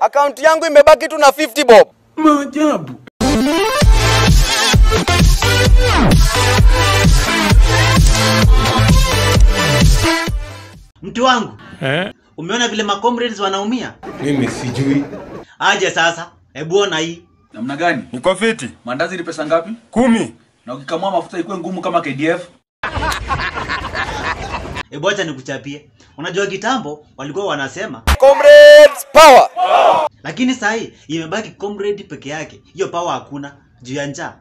Akaunti yangu imebaki tu na 50 bob. Maajabu. Mtu wangu, Eh? umeona vile macomrades wanaumia? Mimi sijui. Aje sasa, hebu ona hii. Namna gani? Uko fiti? Mandazi ni pesa ngapi? Kumi. Na ukikamua mafuta ikuwe ngumu kama KDF? Hebu acha nikuchapie. Unajua kitambo walikuwa wanasema, Comrades power. lakini saa hii imebaki comrade peke yake. Hiyo power hakuna juu ya njaa.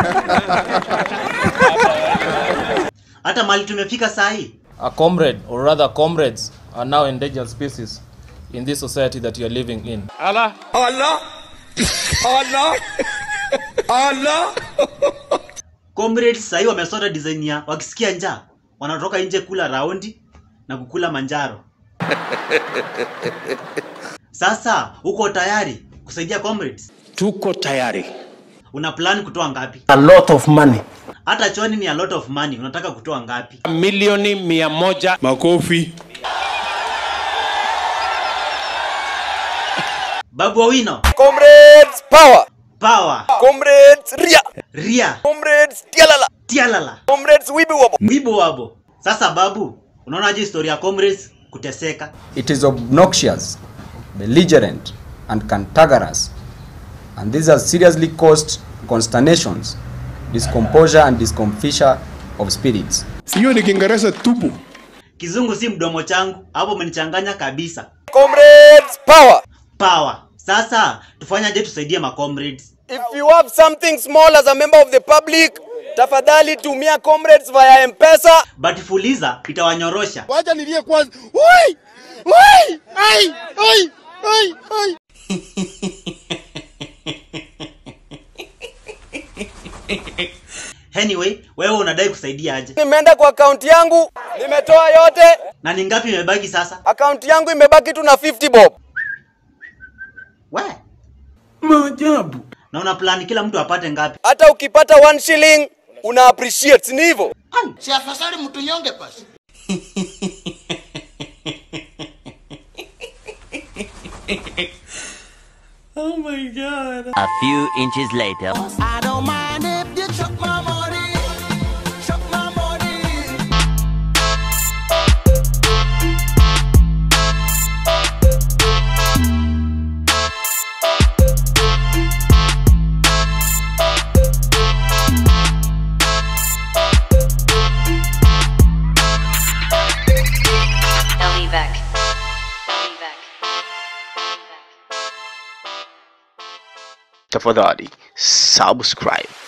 Hata mali tumefika saa hii. A comrade, or rather comrades, are now endangered species in this society that you are living in. Allah. Allah. Allah. Allah. Comrades saa hii wamesota design ya wakisikia njaa wanatoka nje kula raundi na kukula manjaro. Sasa uko tayari kusaidia comrades? Tuko tayari. Una plan kutoa ngapi? A lot of money. Hata choni ni a lot of money. Unataka kutoa ngapi? Milioni mia moja. Makofi. Babu Owino, Comrades power. power, Comrades ria. ria, Comrades tialala. tialala, Comrades wibi wabo. wibo wabo. Sasa babu, unaonaje historia ya comrades kuteseka? It is obnoxious, belligerent, and cantankerous, and these have seriously caused consternations, discomposure, and discomfiture of spirits. Hiyo ni Kiingereza tupu. Kizungu si mdomo changu, hapo umenichanganya kabisa. Comrades power. Power. Sasa tufanyaje tusaidie ma comrades? If you have something small as a member of the public, tafadhali tumia comrades via M-Pesa. But fuliza itawanyorosha. Wacha nilie kwanza. Oi! Oi! Ai! Oi! Oi! Oi! Anyway, wewe unadai kusaidia aje? Nimeenda kwa akaunti yangu, nimetoa yote. Na ni ngapi imebaki sasa? Akaunti yangu imebaki tu na 50 bob. We, Maajabu. na una plan kila mtu apate ngapi? Hata ukipata one shilling una appreciate, si ni hivyo? Si afadhali mtu nyonge basi. A few inches later. I don't mind if you chuck my money. Chuck my money. Ellie Beck. Ellie Beck. Tafadhali subscribe.